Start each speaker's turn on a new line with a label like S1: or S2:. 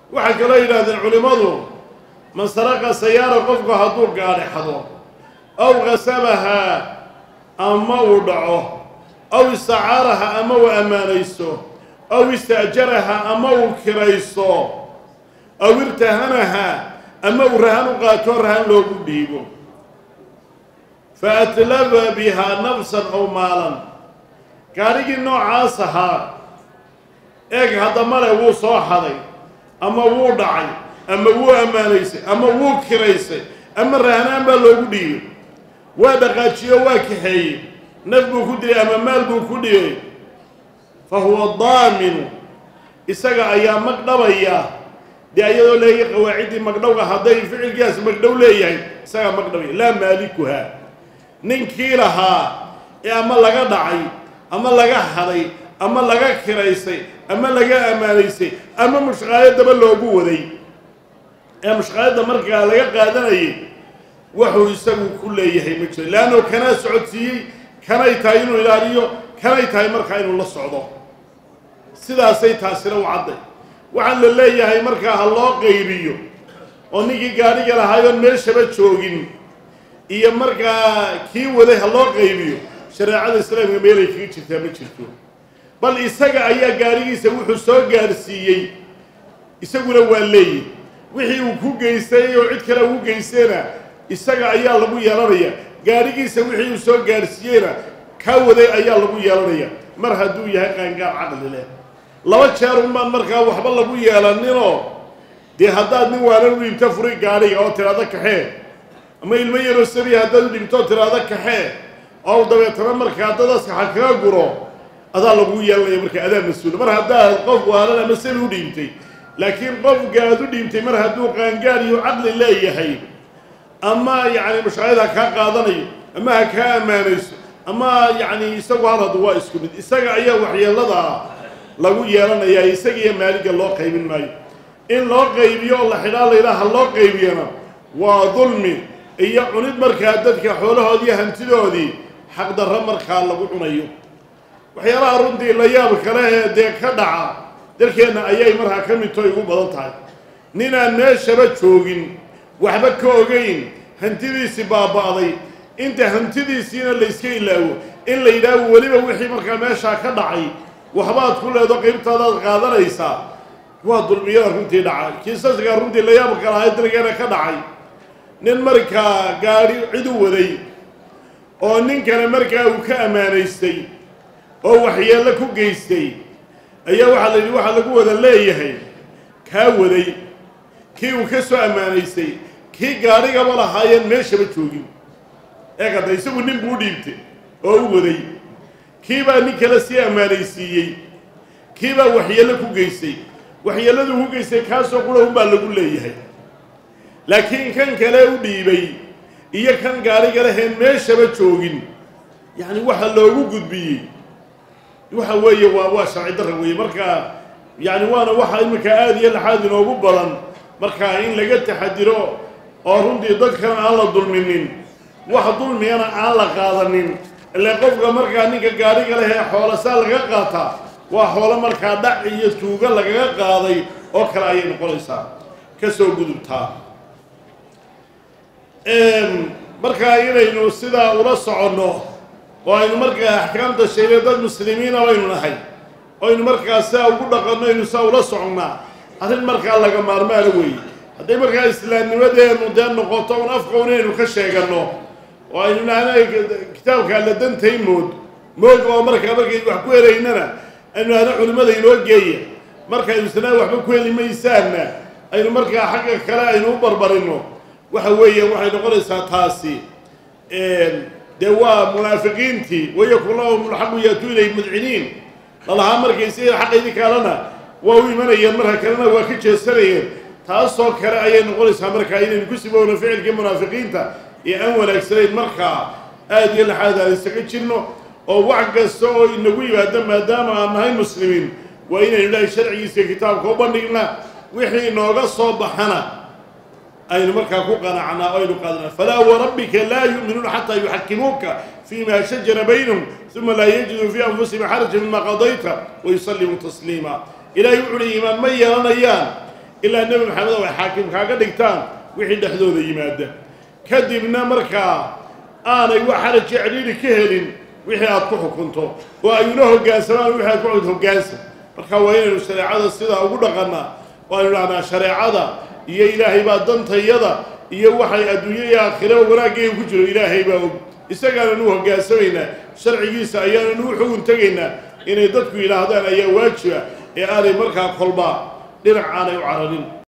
S1: waxay kaloo yidhahdeen culimmadu man saraqa sayaara qofku hadduu gaadhexdo aw qasabahaa ama uu dhaco aw istacaaraha ama uu ammaanaysto aw ista'jaraha ama uu kiraysto aw irtahanaha ama uu rahan u qaato rahan loogu dhiibo fa atlaba bihaa nafsan aw maalan gaadhigii noocaas ahaa eeg haddamale wuu soo haday ama wuu dhacay ama wuu ammaanaysay ama wuu kiraysay ama rahanaan baa loogu dhiibay waa dhaqaajiyo waa kaxeeyey naf buu ku dilay ama maal buu ku dhigay fa huwa daaminu isaga ayaa magdhabaya dee ayadoo leeyahay qawaaciddii magdhowga hadday ficilkiiaas magdhow leeyahay isagaa magdhabaya laa maalikuha ninkii lahaa ee ama laga dhacay ama laga haday ama laga kiraysay ama laga ammaanaysay ama mushqaayadaba loogu waday ee mushqaayadda markaa laga qaadanayay wuxuu isagu ku leeyahay ma jiro leanno kanaa socodsiiyey kanay tahay inuu ilaaliyo kanay tahay markaa inuu la socdo sidaasay taasina u cadday waxaan la leeyahay markaa ha loo qaybiyo oo ninkii gaadhiga lahaayoon meeshaba joogin iyo markaa kii waday ha loo qaybiyo shareecada islaamka meelay kaga jirtaa ma jirto bal isaga ayaa gaadhigiisa wuxuu soo gaadhsiiyey isaguna waa leeyi wixii uu ku geystay oo cid kale ugu geystayna isaga ayaa lagu yeelanaya gaadhigiisa wixii uu soo gaadhsiiyeyna kaa waday ayaa lagu yeelanaya mar hadduu yahay qaangaar caqli leh laba jeer unbaan markaa waxba lagu yeelaninoo dee haddaad nin waalan u dhiibto furi gaadhiga oo tiraado kaxee ama ilmo yaroo sabiya haddaad u dhiibto oo tiraado kaxee oo dabeetana markaa dadaska ha kaga guro adaa lagu yeelanaya marka adaa mas-uula mar haddaad qof waalan ama sabi u dhiibtay laakiin qofkaad u dhiibtay mar hadduu qaangaar iyo caqli leeyahay ama yacni mushqaayad ha kaa qaadanayo ama ha kaa ammaanayso ama yacni isagu haladu waa isku mid isaga ayaa waxyeeladaa lagu yeelanayaa isagiiyo maaliga loo qaybin maayo in loo qaybiyo oo la xidhaa layidhaha loo qaybiyana waa dulmi iyo cunid markaa dadka xoolahoodii hantidoodii xaqdarro markaa lagu cunayo waxyaalaha runtii la yaab kale ee dee ka dhaca dalkeenna ayay markaa ka midto igu badan tahay ninaan meeshaba joogin waxba ka ogayn hantidiisii baaba'day inta hantidiisiina layska ilaawo in la yidhaaho weliba wixii markaa meeshaa ka dhacay waxbaad ku leedo qaybtaadaad qaadanaysaa waa dulmiyada runtii dhacay kiisaskaa runtii la yaab kalahay dalkeena ka dhacay nin markaa gaadhi cid u waday oo ninkana markaa uu ka ammaanaystay oo waxyeello ku geystay ayaa waxaa la yidhi waxaa lagu wada leeyahay kaa waday kii uu ka soo ammaanaystay kii gaadhigaba lahaayeen meeshaba joogin ee kadda isagu nin buu u dhiibtay oo u waday kii baa nin kale sii ammaanaysiiyey kii baa waxyeello ku geystay waxyeelladuu ku geystay kaasoo qura unbaa lagu leeyahay laakiin kan kale u dhiibay iyo kan gaadhiga leheen meeshaba joogin yacni waxa loogu gudbiyey waxa weeye waa waa sharci darra weeye markaa yacni waana waxa iminka aada iyo laxaad inoogu badan markaa in laga taxadiro oo runtii dadkana aan la dulminin wax dulmigana aan la qaadanin ile qofka markaa ninka gaadhiga leh ee xoolasaa laga qaataa waa xoolo markaa dhac iyo tuuga lagaga qaaday oo kale ayay noqonaysaa ka soo gudubtaa markaa inaynu sidaa ula soconno oo aynu markaa axkaamta sheegay dad muslimiina baynu nahay oynu markaa sidaa ugu dhaqanno aynu sidaa ula soconnaa arrin markaa laga maarmaana weeye hadday markaa islaamnimadeenu dee noqoto un afqown inaynu ka sheeganno oo aynu nahna kitaabka alla dantay mood moog oo markaa markaynu wax ku helaynana aynu nahna culimmada inoo geeya markaynu isnaa waxba ku heli maysaanna aynu markaa xagga kale aynu u barbarinno waxa weeye waxay noqonaysaa taasi dee waa munaafiqiintii wayakun lahum lxaqu yaatu ilay mudciniin lalahaa markaysi xaqaydii kalena waa u imanayeen marka kalena waa ka jeesanayeen taasoo kale ayay noqonaysaa markaa inaynu ku sibowno ficilkii munaafiqiinta ee aan wanaagsanayn markaa aada iyo laxaad aan isaga jirno oo wax kasta oo inagu yimaado maadaama aan nahay muslimiin waa inaynu ilaahay sharcigiisa kitaabka u bandhigna wixii inooga soo baxana aynu markaa ku qanacnaa o aynu qaadnaa falaa warabbika laa yu'minuuna xataa yuxakimuuka fima shajara baynahum uma laa yajiduu fii anfusihim xaraja mima qadayta wayusallimuu tasliima ilaahay wuxu uhi iimaan ma yeelanayaan ilaa nebi maxamed oo ay xaakim kaaga dhigtaan wixii dhexdooda yimaada kadibna markaa aanay wax xaraj cidhiidhi ka helin wixii aad ku xukunto oo ay ula hoggaansamaan wixii aad ku xukunto hoggaansan marka waa inaynu shareecada sidaa ugu dhaqannaa oo aynu dhahnaa shareecada iyo ilaahay baa dantayada iyo waxay adduunyo iyo aakhiraba wanaaggeega ku jiro ilaahay baa og isagaananu hoggaansamaynaa sharcigiisa ayaananu u xugun tegaynaa inay dadku yidhaahdaan ayaa waajiba ee aanay markaa kolba dhinac aanay u cararin